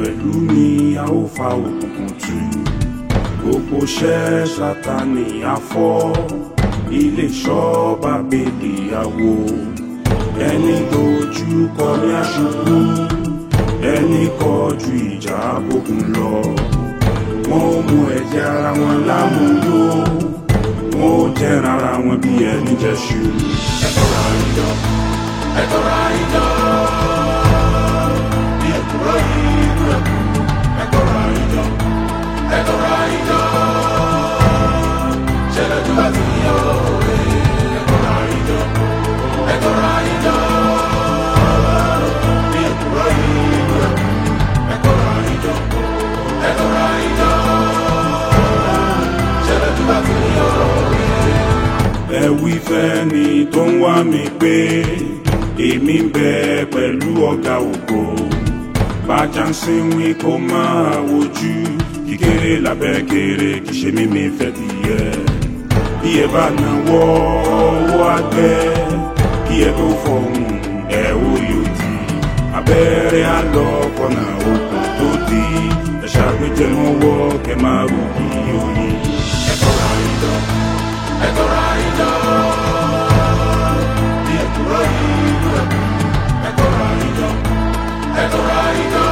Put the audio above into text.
pẹ̀lú mi a ó fa òkùnkùn tù gbogbo ṣẹ́ sátani afọ́ ilé ṣọ́ bábélì àwò ẹni dojú kọ ní aṣubú ẹni kọjú ìjà bógun lọ wọn ò mú ẹ̀jẹ̀ ara wọn lámúlò wọn ò jẹ́ran ara wọn bí ẹni jẹ́ṣu. ẹ̀kọ́ra ìjọ ẹ̀kọ́ra ìjọ ní ẹ̀kúrọ̀ ìlú ẹ̀kú ẹ̀kọ́ra ìjọ ẹ̀kọ́ra ìjọ ṣẹlẹ̀ tó bá ti yọ òwe ẹ̀kọ́ra ìjọ ẹ̀kọ́ra ìjọ ní ẹ̀kúrọ̀ ìlú ẹ̀kú ẹ̀kọ́ra ìjọ ẹ̀kọ́ra ìjọ ṣẹlẹ̀ tó bá ti yọ òwe. ẹ wí fẹ́ni tó ń wá mi pé èmi ń bẹ pẹ̀lú ọ̀gá ògo bájá ń sínwín kó máa wojú kíkéré lábẹ́ kéré kì í ṣe mímí fẹ́ díẹ̀ bí ẹ bá náwó owó àgbẹ̀ kí ẹ tó fọhùn ẹ ó yóò di abẹ́rẹ́ àlọ́ kọ́nà òkun tó di ẹ ṣàgbéjẹ́ mọ́wọ́ kẹ máa rú bí oyin. ẹ̀kọ́ra ìjọ ẹ̀kọ́ra ìjọ ní ẹ̀kúrọ̀ ìlú ẹ̀kú ẹ̀kọ́ra ìjọ ẹ̀kọ́ra ìjọ